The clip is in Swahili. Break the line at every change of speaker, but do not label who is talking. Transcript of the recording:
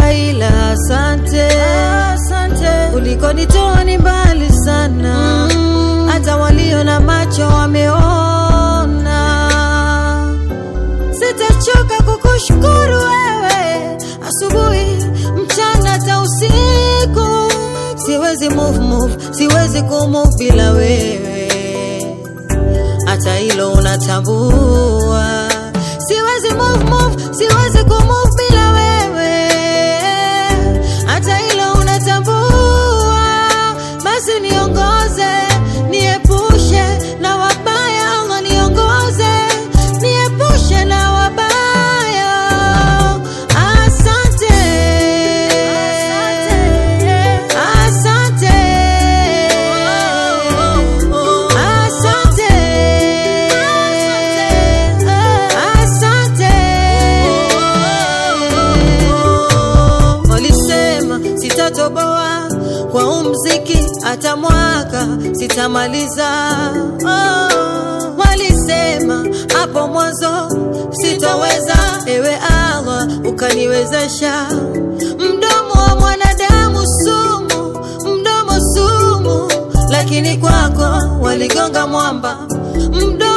ila asante, asante. Ulikonitoa ni mbali sana, hata walio na macho wameona. Sitachoka kukushukuru wewe, asubuhi, mchana, hata usiku. Siwezi move, move, siwezi kumove bila wewe, hata hilo unatambua. Siwezi move, move, siwezi kumove bila wewe, hata hilo unatambua. Basi niongoze, niepushe na wabaya, Allah niongoze, niepushe na wabaya. Asante, asante, asante, asante. Walisema sitatoboa kwa umziki hata mwaka sitamaliza. Oh, walisema hapo mwanzo sitoweza, ewe Allah ukaniwezesha. Mdomo wa mwanadamu sumu, mdomo sumu, lakini kwako waligonga mwamba. Mdomo